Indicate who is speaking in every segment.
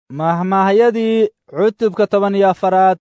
Speaker 1: mahmaahyadii cutubka toban iyo afaraad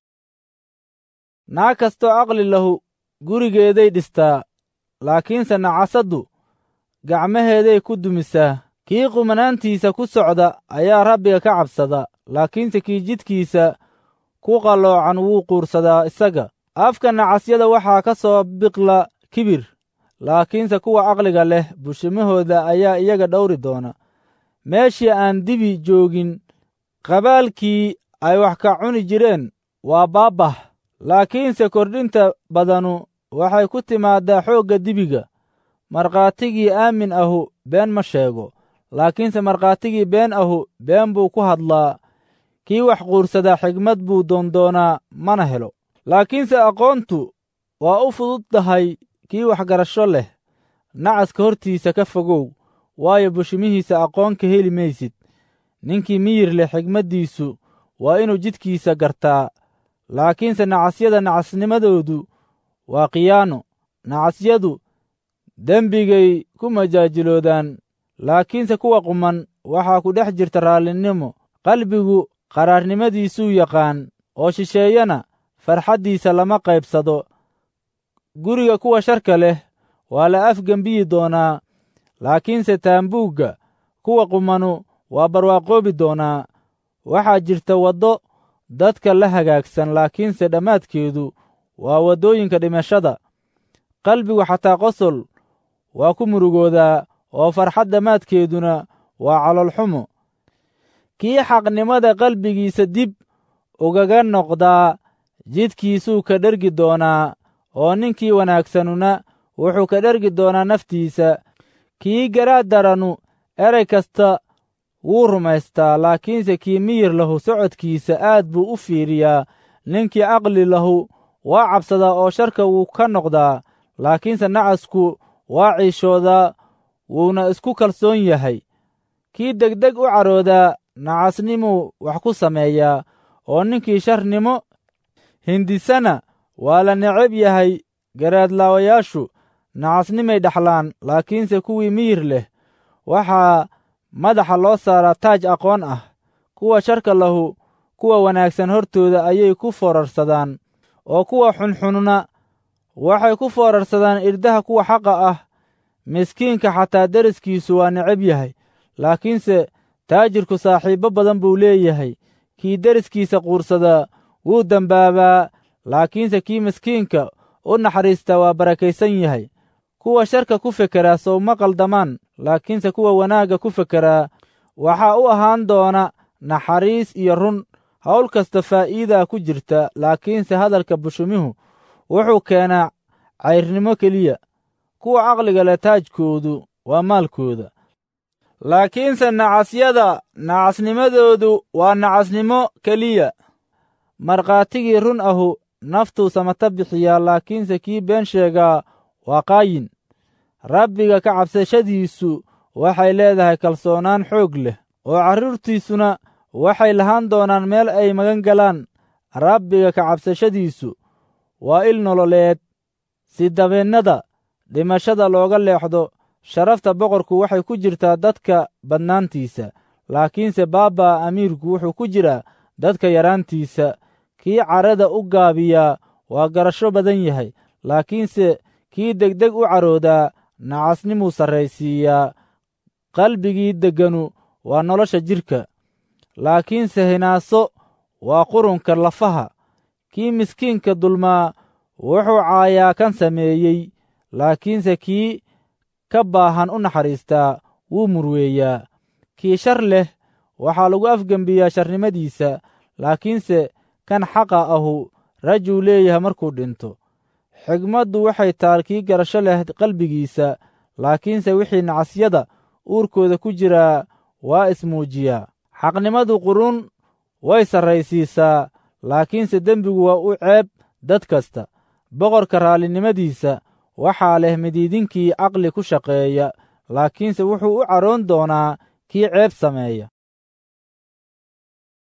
Speaker 1: naag kastoo aqli lahu gurigeeday dhistaa laakiinse nacasaddu gacmaheeday ku dumisaa kii qumanaantiisa ku socda ayaa rabbiga ka cabsada laakiinse kii jidkiisa ku qalloocan wuu quursadaa isaga afka nacasyada waxaa ka soo biqla kibir laakiinse kuwa aqliga leh bushimahooda ayaa iyaga dhowri doona meeshii aan dibi joogin qabaalkii ay wax ka cuni jireen waa baabbah laakiinse kordhinta badanu waxay ku timaaddaa xoogga dibiga markhaatigii aamin ahu been ma sheego laakiinse markhaatigii been ahu been buu ku hadlaa kii wax quursadaa xigmad buu doondoonaa mana helo laakiinse aqoontu waa u fududdahay kii waxgarasho leh nacaska hortiisa ka fogow waayo bushimihiisa aqoon ka heli maysid ninkii miyir leh xigmaddiisu waa inuu jidkiisa gartaa laakiinse nacasyada nacasnimadoodu waa khiyaano nacasyadu dembigay ku majaajiloodaan laakiinse kuwa quman waxaa ku dhex jirta raallinimo qalbigu qaraarnimadiisuu yaqaan oo shisheeyana farxaddiisa lama qaybsado guriga kuwa sharka leh waa la afgembiyi doonaa laakiinse taambuugga kuwa qumanu waa barwaaqoobi doonaa waxaa jirta waddo dadka la hagaagsan laakiinse dhammaadkeedu waa waddooyinka dhimashada qalbigu xataa qosol waa ku murugoodaa oo farxad dhammaadkeeduna waa caloolxumo kii xaqnimada qalbigiisa dib ugaga noqdaa jidkiisuu ka dhergi doonaa oo ninkii wanaagsanuna wuxuu ka dhergi doonaa naftiisa kii garaad daranu erey kasta wuu rumaystaa laakiinse kii miyir lahu socodkiisa aad buu u fiiriyaa ninkii caqli lahu waa cabsadaa oo sharka wuu ka noqdaa laakiinse nacasku waa ciishoodaa wuuna isku kalsoon yahay kii degdeg u caroodaa nacasnimuu wax ku sameeyaa oo ninkii sharnimo hindisana waa la necab yahay garaadlaawayaashu nacasnimay dhaxlaan laakiinse kuwii miyir leh waxaa madaxa loo saaraa taaj aqoon ah kuwa sharka lahu kuwa wanaagsan hortooda ayay ku foorarsadaan oo kuwa xunxunna waxay ku foorarsadaan irdaha kuwa xaqa ah miskiinka xataa deriskiisu waa necab yahay laakiinse taajirku saaxiibbo badan buu leeyahay kii deriskiisa quursadaa wuu dembaabaa laakiinse kii miskiinka u naxariista waa barakaysan yahay kuwa sharka ku fekeraa sow ma qaldamaan laakiinse kuwa wanaagga ku fekeraa waxaa u ahaan doona naxariis iyo run hawl kasta faa'iidaa ku jirta laakiinse hadalka bushumihu wuxuu keenaa cayrnimo keliya kuwa caqliga leh taajkoodu waa maalkooda laakiinse nacasyada nacasnimadoodu waa nacasnimo keliya markhaatigii run ahu naftuu samata bixiyaa laakiinse kii been sheegaa waa qaayin rabbiga ka cabsashadiisu waxay leedahay kalsoonaan xoog leh oo carruurtiisuna waxay lahaan doonaan meel ay magan galaan rabbiga ka cabsashadiisu waa il nololeed si dabeennada dhimashada looga leexdo sharafta boqorku waxay ku jirtaa dadka badnaantiisa laakiinse baabaa amiirku wuxuu ku jiraa dadka yaraantiisa kii carada u gaabiyaa waa garasho badan yahay laakiinse kii degdeg u caroodaa nacasnimuu sarraysiiyaa qalbigii degganu waa nolosha jidhka laakiinse hinaaso waa qurunka lafaha kii miskiinka dulmaa wuxuu caayaa kan sameeyey laakiinse kii ka baahan u naxariistaa wuu murweeyaa kii shar leh waxaa lagu afgembiyaa sharnimadiisa laakiinse kan xaqa ahu rajuu leeyahay markuu dhinto xigmaddu waxay taal kii garasho leh qalbigiisa laakiinse wixii nacasyada uurkooda ku jiraa waa ismuujiyaa xaqnimadu qurun way sarraysiisaa laakiinse dembigu waa u ceeb dad kasta boqorka raallinimadiisa waxaa leh midiidinkii caqli ku shaqeeya laakiinse wuxuu u caroon doonaa kii ceeb sameeya